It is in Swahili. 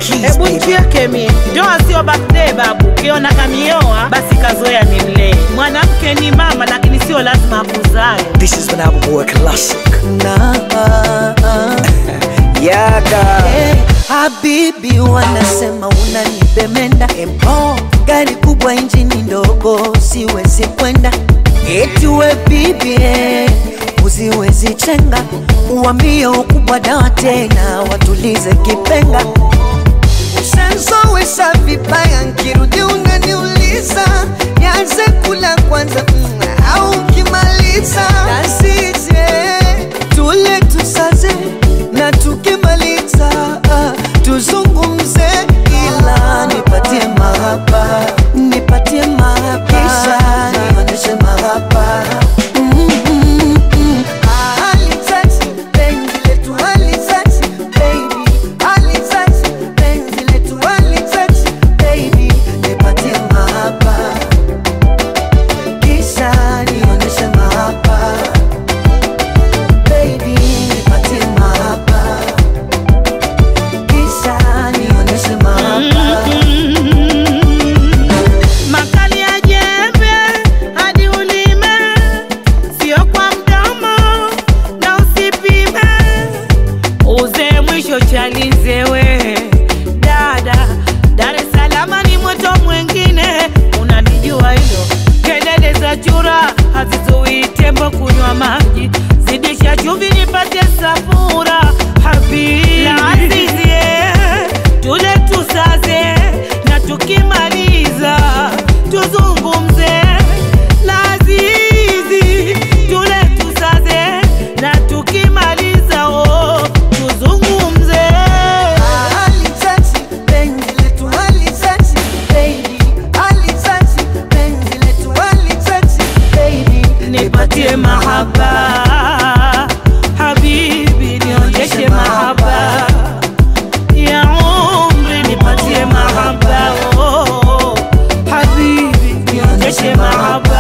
keys, Hebu baby. nchieke mie, ndoa sio birthday babu. Ukiona kamioa basi kazoea ni mlee. Mwanamke ni mama, lakini sio lazima akuzae. This is when I boy classic. Nah, yaga. Hey, habibi wanasema unanipemenda empo gari kubwa injini ndogo siwezi kwenda eti we bibi eh, usiwezi chenga uambie ukubwa dawa tena watulize kipenga Ushazowesha vibaya nkirudi unaniuliza nianze kula kwanza mm, au ukimaliza nasije tule tusaze na tukimaliza ah, tuzungumze ila nipatie mahaba nipatie mahaba kisha nionyeshe mahaba mm, mm, mm. Ah, alitouch, penzi letu alitouch, baby. Alitouch, penzi letu alitouch, baby. Nipatie mahaba kisha nionyeshe mahaba baby nipatie mahaba kisha nionyeshe mahaba Makali ya jembe hadi ulime, sio kwa mdomo na usipime. Uze mwisho chalize we dada, Dar es Salaam ni moto mwingine, unalijua hilo. Kelele za chura hazizui tembo kunywa maji, zidisha chumvi nipate safura habibi la asizie tule tusaze na tukimaliza tuzungumze lazizi tule tusaze na tukimaliza oh, tuzungumze Alitouch, penzi letu alitouch, baby. Alitouch, penzi letu alitouch, baby. nipatie mahaba habibi nionyeshe mahaba ya umri nipatie mahaba oh, habibi nionyeshe mahaba